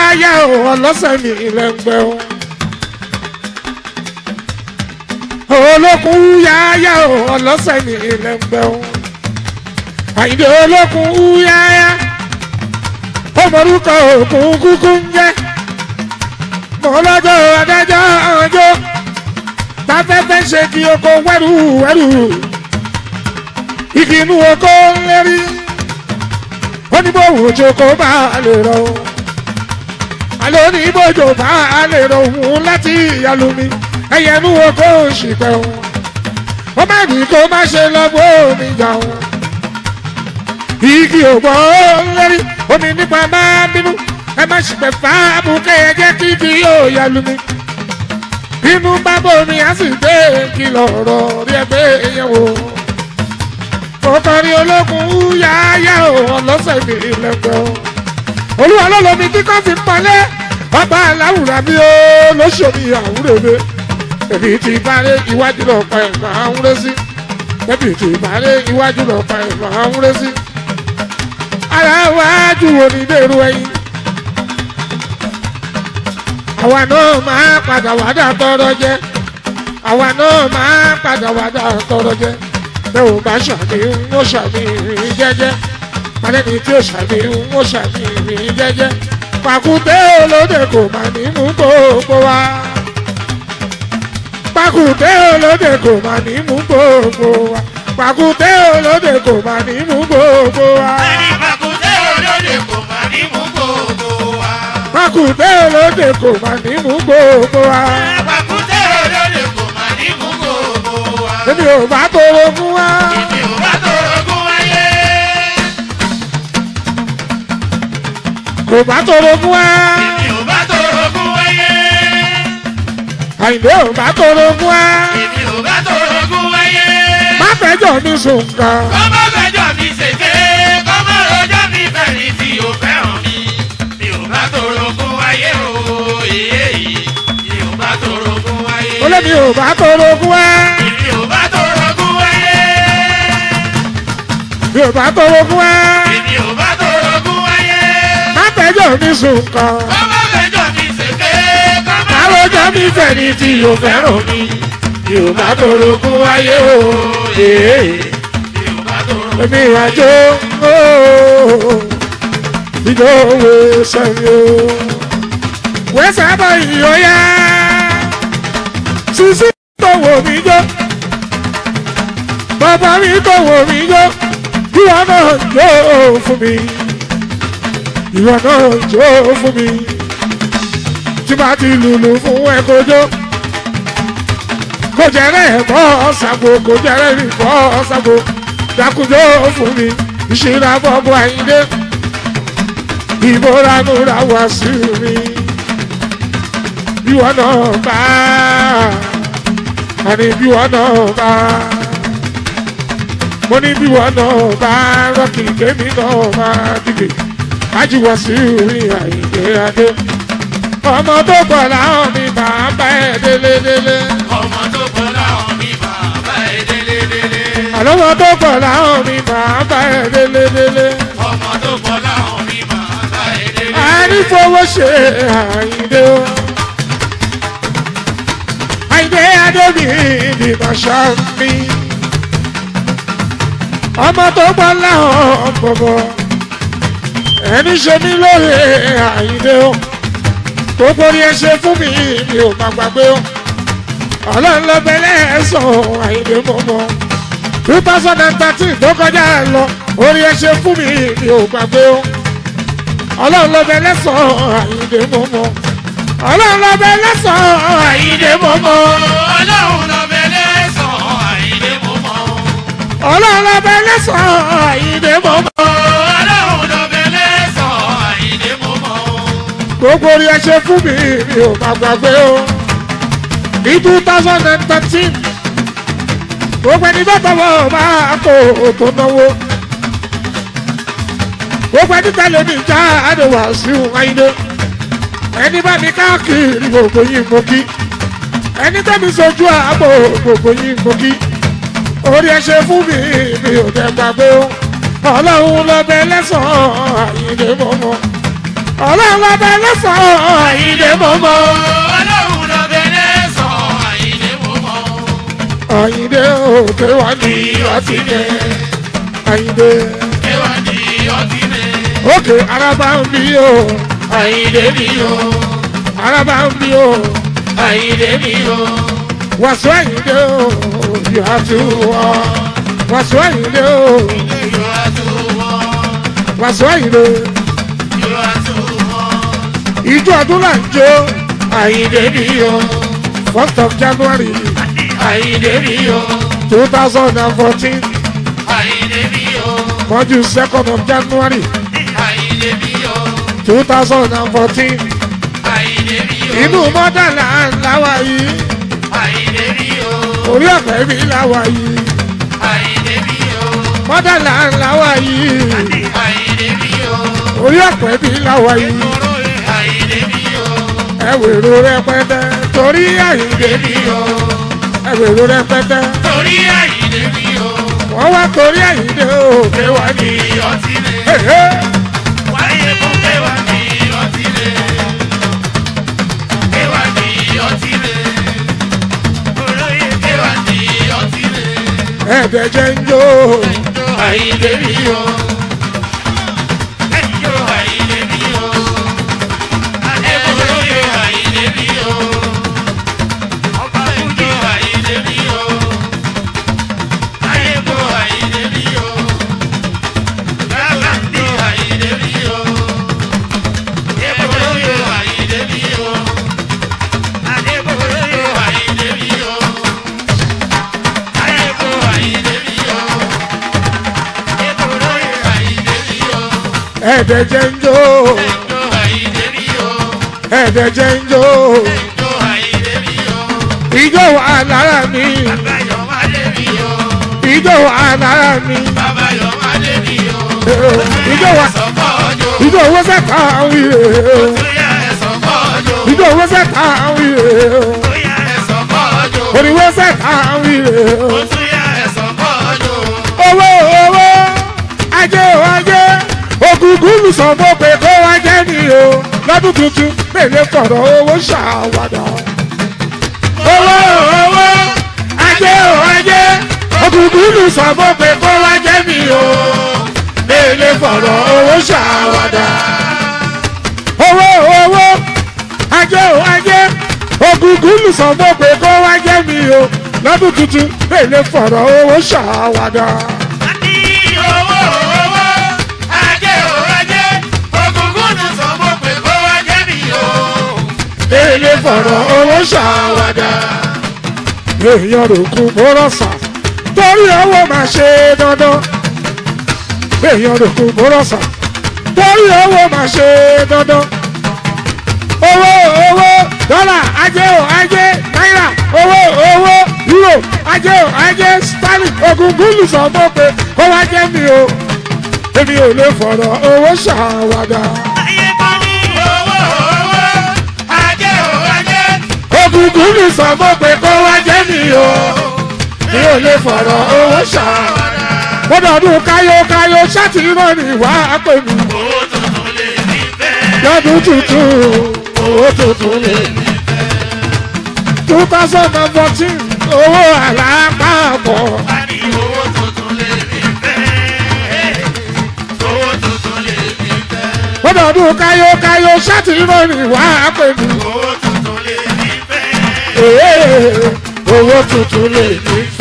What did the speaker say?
yáyá o ọlọ́sẹ̀ mi lẹ́ngbẹ́ o. olókun yáyá o ọlọ́sẹ̀ mi lẹ́ngbẹ́ o. àyìndé olókun yáyá ọmọlúkọ òkun kúkú ń jẹ́ mọ́lọ́jọ́ adájọ́ ọjọ́ táfẹ́fẹ́ ṣe kí oko wẹ́rù wẹ́rù igi inú oko ń lérí ó ní bóun ojú oko bá lè rọ o àlọ́ ní bójú bá lè rọ òun láti ìyàlú mi ẹ̀yẹ inú oko ń ṣìpẹ́ o ó má ní kó má ṣe lọ́gbọ́ omi jà o igi ògbọ́ ń lérí omi nípa bá bínú ẹ má ṣìpẹ́ fáàbù kẹ́yẹ jẹ́ kí igi yóò yàlú mi inú bá bomi á sì dé kìlọ̀ ọ̀rọ̀ rí ẹgbẹ́ yẹn wò. ọkọrin ológun yáyá o ọlọ́sẹ̀ mi lẹ́gbẹ́ o. olúwa lọ́lọ́mi tí kò fi pọ́nlẹ́ bàbá aláwùrà mi ó lóṣòmí àwúrẹ́bẹ. èmi ti bárẹ̀ iwájú lọ pa ẹ̀gbọ́n àwúrẹ́ sí. èmi ti bárẹ̀ iwájú lọ pa ẹ̀gbọ́n àwúrẹ́ sí. ara wájú wo ni dèrò ẹyin àwa náà máa padà wá dà tọrọ jẹ àwa náà máa padà wá dà tọrọ jẹ bẹ́ẹ̀ ò bá ṣàmì ń ó ṣàmì ìrìn jẹ́jẹ́ alẹ́ni tí ó ṣàmì ń ó ṣàmì ìrìn jẹ́jẹ́ pàkúté olóde kò má ní mú gbogbo wa pàkúté olóde kò má ní mú gbogbo wa pàkúté olóde kò má ní mú gbogbo wa. ẹni pàkúté olóde kò má ní mú gbogbo wa. pàkúté olóde kò má ní mú gbogbo wa. pàkúté olóde kò má ní mú gbogbo wa. èmi ò bá tóró fún wa. èmi ò bá torogún wáyé. kò bá tóró fún wa. èmi ò bá torogún wáyé. àyìnbó ò bá tóró fún wa. èmi ò bá torogún wáyé. má fẹjọ́ mi sùn kan. kọ́mọ fẹjọ́ mi ṣèké kọ́mọ rojọ́ mi fẹ̀rí tí o fẹ́ràn mi. mi ò bá torogún wáyé o èyí mi ò bá torogún wáyé. olómi ò bá tóró fún wa. mi ò bá torogún wáyé. mi ò bá tóró fún wa. mi ò bá torogún wáyé. má fẹjọ́ mi sùn kan. kọ́mọ fẹjọ́ mi ṣèké kọ́mọ àròjọ́ mi fẹ́ ní tí o fẹ́ràn mi. mi ò bá tóró fún wáyé o. èé. mi ò bá torogún. èmi ìrìnàjò ìjọ òwe sẹ́yìn o. wẹ́sẹ̀ bá ìyọ̀yá sísí tó wò mí jó bàbá mi tó wò mí jó ìwọ náà jó fún mi ìwọ náà jó fún mi tí bá ti lùlù fún ẹ kó jó kò jẹ́rẹ́ bọ́ ṣàgbó kò jẹ́rẹ́ rí bọ́ ṣàgbó dákúnjó fún mi ìṣúra bọ́bọ́ àyíndé ìbóranúra wá sí mi ìwọ náà bá àní ìwọ náà bá mo ní ìwọ náà bá rọ́ọ̀kì kémi náà bá dìde ájúwọ̀ sí mi àyíndé adé ọmọ tó pọ̀ láwọn mi máa bá ẹ̀ délé délé ọmọ tó kọ láwọn mi bàbá ẹ délé délé. àlọ́wọ́ tó pọ̀ láwọn mi máa bá ẹ̀ délé délé. ọmọ tó kọ láwọn mi bàbá ẹ délé. àrífowó ṣe àyíndé o. àyíndé adébí ni màṣá mi. ọmọ tó gbọ́ láwọn bọ̀bọ̀. ẹni ṣe mí lóore àyíndé o. gbogbo ni ẹ ṣe fún mi mi ò má gbàgbé o. ọlọ́run ló bẹ̀rẹ̀ ẹ̀sán àyíndé mọ́mọ́. two thousand and thirteen tó kọjá lọ orí ẹ ṣe fún mi mi ò gbàgbé o ọlọ́run ló bẹ lẹ́sàn-án àyíǹde mọ́mọ́ ọlọ́run ló bẹ lẹ́sàn-án àyíǹde mọ́mọ́ ọlọ́run lọ bẹ̀lẹ̀ sàn àìdè mọ́ mọ́. ọlọ́run ló bẹ lẹ́sàn-án àyíǹde mọ́mọ́ ọlọ́run lọ bẹ̀lẹ̀ sàn àìdè mọ́ mọ́. gbogbo orí ẹ ṣe fún mi mi ò má gbàgbé o ní two thousand and thirteen gbogbo ẹni tó tọwọ́ máa kó o tó náwó gbogbo ẹni tẹ́lẹ̀ mi já àdéhùn àṣìwò ayíǹde ẹni bá mi káàkiri gbogbo yìí mo kí ẹni tẹ́mi sojú àbò gbogbo yìí mo kí orí ẹ ṣe fún mi mi ò dẹ̀ gbàgbé o ọlọ́run lọ bẹ lẹ́sàn-án àyíǹde mọ́mọ́ ọlọ́run ọba lọ́sàn-án àyíndé mọ́mọ́ ọlọ́run lọ bẹ̀rẹ̀ sọ àyíndé mú mọ́. àyíndé òkè wá ní ọtí dé àyíndé ẹwà ní ọtí lè. òkè araba ń bí o àyíndé mi o araba ń bí o àyíndé mi o. wàásù àyíndé o yóò á tún wọ wàásù àyíndé o yóò wá tó wọ́ wàásù àyíndé yóò wá tó wọ́. ìjọ ọdún là ń jó àyíndé mi o first of january àyíndé mi o two thousand and fourteen àyíndé mi o mọ́jú second of january àyíndé mi o two thousand and fourteen àyíndé mi o inú mọ́tàlá làwà yìí àyíndé mi o orí ọ̀pẹ mi làwà yìí àyíndé mi o mọ́tàlá làwà yìí àyíndé mi o orí ọ̀pẹ mi làwà yìí àyíndé mi o ẹ̀wèrò rẹpẹtẹ torí àyíndé mi o ẹ̀wèrò rẹpẹtẹ torí àyíndé mi o wọ́n wá torí àyíndé òkè wá ní. ní ọtí lè. Èhé, wáyé kó kéwà ní ọtí lè. kéwà ní ọtí lè. olóyè kéwà ní ọtí lè. ẹ̀ẹ́dẹ̀jẹ̀ ń jó àyíndé mi o. ẹjọ́ àyíndé mi o. adébólóyè àyíndé mi o. ọba fújì àyíndé mi o. ayébó àyíndé mi o. gágàndé àyíndé mi o. adébólóyè àyíndé mi o. adébólóyè àyíndé mi o. ayébó àyíndé mi o. adébólóyè àyíndé mi o. ẹ̀ẹ́dẹ̀jẹ̀ ń jó ẹjọ́ àyíndé mi o. ẹ̀ẹ́dẹ̀jẹ̀ ń jó ẹjọ́ àyíndé mi o. ìjọ wà lára mi Bàbáyọ̀ máa lé mi o. ìjọ wà lára mi Bàbáyọ̀ máa lé mi o. ìjọ wà Ẹ̀sọ̀kọ́ ọjọ́. ìjọ owó sẹ́ka wíyè Bóyá ẹ̀sọ̀kọ́ ọjọ́. ìjọ owó sẹ́ka wíyè Bóyá ẹ̀sọ̀kọ́ ọjọ́. òrìwó sẹ́ka wíyè Bóyá ẹ̀sọ̀kọ́ ọjọ́. owó owó ajé o ajé ògùngùn lùsọ̀mọ́ pé kó wá jẹ́ mi o lọ́dún tuntun mélòó fọ̀rọ̀ owó ṣàwádà. owó owó ajé o ajé ògùngùn lùsọ̀mọ́ pé kó wá jẹ́ mi o mélòó fọ̀rọ̀ owó ṣàwádà. owó owó ajé o ajé ògùngùn lùsọ̀mọ́ pé kó wá jẹ́ mi o lọ́dún tuntun mélòó fọ̀rọ̀ owó ṣàwádà. Àní owó owó. Ajé o ajé. Ògùngùn ló sọ mọ́ pé kó wá jẹ́ mi o. èlé fọ̀rọ̀ owó ṣàwádà. èèyàn rò kú bórọ̀sà torí owó máa ṣe dandan. èèyàn rò kú bórọ̀sà torí owó máa ṣe dandan. owó owó dọ́là ajé o ajé náírà owó owó euro ajé o ajé sterling ogun gúlù sọ mọ́ pé kó wá jẹ́ mi o. èmi ò lè fọ̀rọ̀ owó ṣàwádà. Ayé kan ní owó owó. Ajé o ajé. ògùngùn ní sọmọ pé kó wá jẹ́ mi o mi ò lè fọ̀rọ̀ owó ṣá gbọ́dọ̀dún káyókáyó ṣáàtì rán ni wá pè mí Owó tuntun lè ní fẹ́. lọ́dún tuntun owó tuntun lè ní. two thousand and fourteen owó àlápapọ̀ Àní owó tuntun lè ní fẹ́. Owó tuntun lè ní fẹ́. gbọ́dọ̀dún káyókáyó ṣáàtì rán ni wá pè mí Owó tuntun lè ní fẹ́. Èé, owó tuntun lè ní